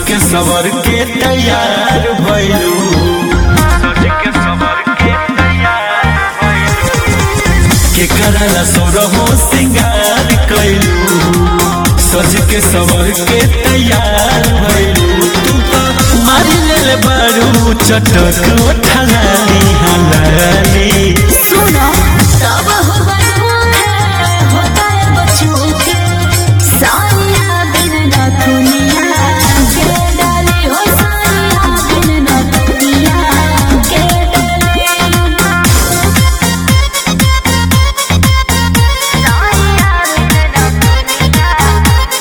के सवर के तैयार भइलू सज के सवर के तैयार भइलू के करला सोरहो सिंगार कैलू सज के सवर के तैयार भइलू तू तो मारी ले बारू चटक उठलाली हलाली सुनो तब हो है होता है बच्चों के सानिया बिन ना दुनिया के डाली हो सानिया बिन ना दुनिया के डाली सानिया बिन ना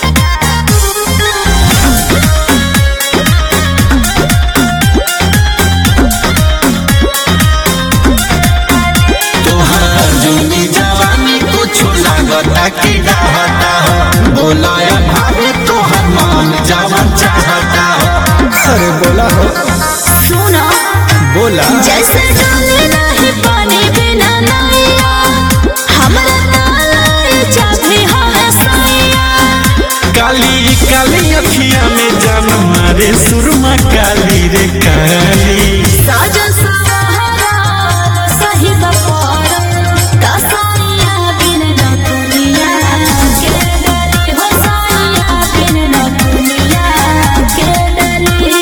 तोहार जुनी जवानी कुछो लागता कि डहता हो बोलाया भाभी तोहर मन जवन चाहता हो अरे बोला हो सुनो बोला जैसे डाले नहीं पानी बिना नैया हमरा ताला चाबी हो सैया काली काली अखिया में जान मारे सुरमा काली रे काली साजन सहारा सही बपार कसाइया बिन न दुनिया के डरी हो साइया बिन न दुनिया के डरी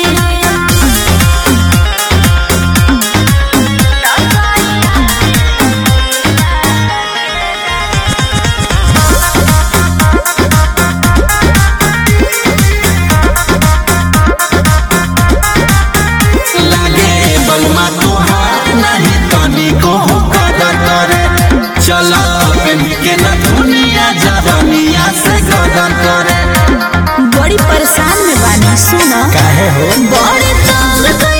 लागे बलमा तोहार नहीं तनी को कदर करे चला पेन के न दुनिया जवानिया से गदर करे बड़ी परेशान में बानी सुना काहे हो बड़े तंग